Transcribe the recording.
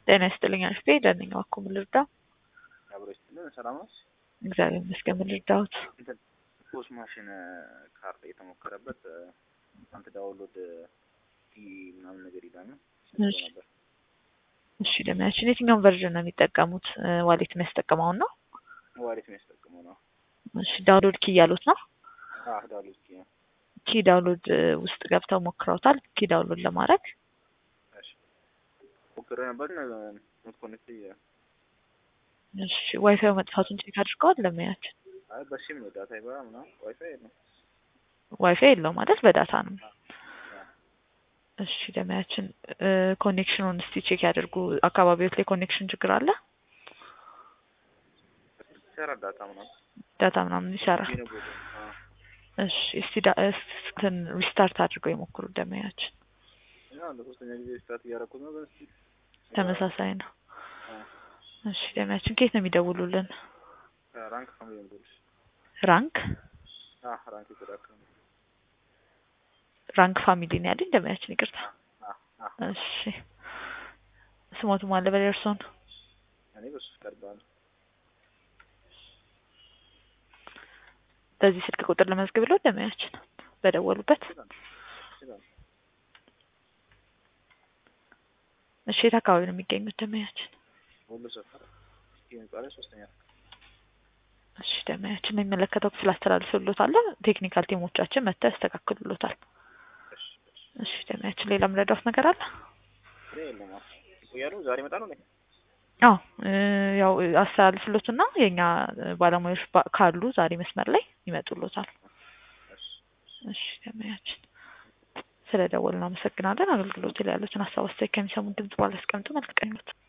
ጤና ይስጥልኝ አሽቴ ደህና ነኝ። እባክዎ ምን ልርዳ? አብሮ ይስጥልን። ሰላም ነው? እግዚአብሔር ይመስገን። ምን ልርዳዎት? እንትን ፖስ ማሽን ካርድ የተሞከረበት አንተ ዳውንሎድ ዲ ምናምን ነገር ይላል ነው እሺ። እሺ ደህናችን የትኛውን ቨርዥን ነው የሚጠቀሙት? ዋሌት የሚያስጠቅመውን ነው? ዋሌት የሚያስጠቅመው ነው። እሺ ዳውንሎድ ኪ እያሉት ነው? አህ ዳውንሎድ ዲ ነው። ኪ ዳውንሎድ ውስጥ ገብተው ሞክረውታል? ኪ ዳውንሎድ ለማድረግ እሺ ሞክሬ ነበር ኖት ኮኔክት እሺ ዋይፋይ መጥፋቱን ቼክ አድርገዋል? ለማያችን አይ በሲም ነው ዳታ ይበራ ምናምን ዋይፋይ የለም። ዋይፋይ የለው ማለት በዳታ ነው። እሺ ደመያችን ኮኔክሽኑን እስቲ ቼክ ያድርጉ። አካባቢዎች ላይ ኮኔክሽን ችግር አለ? ሰራ ዳታ ምናምን ዳታ ምናምን ይሰራል? ቢነ ቦዶ እሺ እስቲ ዳ- እስትን ሪስታርት አድርገው የሞክሩ ደመያችን። እና ለሶስተኛ ጊዜ ስታት እያደረኩት ነው። ግን እስኪ ተመሳሳይ ነው። አ፣ እሺ ደመያችን ከየት ነው የሚደውሉልን? ራንክ ፋሚሊ ነው ራንክ አ ራንክ ይተዳከም ራንክ ፋሚሊ ነው ያለኝ ደመያችን። ይቅርታ። አ አ እሺ ስሞቱ ማለ በላይ እርሶን እኔ በሱ ቀርባል በዚህ ስልክ ቁጥር ለመዝግብ ለው ደመያችን በደወሉበት። ይችላል ይችላል እሺ የት አካባቢ ነው የሚገኙት ደመያችን? ሁሉ ሰፈር እስኪ ህንጻ ላይ ሶስተኛ እሺ ደመያችን የሚመለከተው ክፍል አስተላልፍሎታል። ቴክኒካል ቲሞቻችን መጥተው ያስተካክሉሎታል። እሺ እሺ እሺ ደመያችን ሌላ ምረዳት ነገር አለ? እኔ የለም አዎ ይቆያሉ ዛሬ ይመጣሉ ነው አዎ እ ያው አስተላልፍሎትና የኛ ባለሙያዎች ባ- ካሉ ዛሬ መስመር ላይ ይመጡሎታል። እሺ እሺ ደመያችን ስለ ደወልን አመሰግናለን። አገልግሎት ላይ ያሉትን ሀሳብ አስተያየት ከሚሰሙን ድምጽ ባላስቀምጡ መልካም ቀን ይሁን።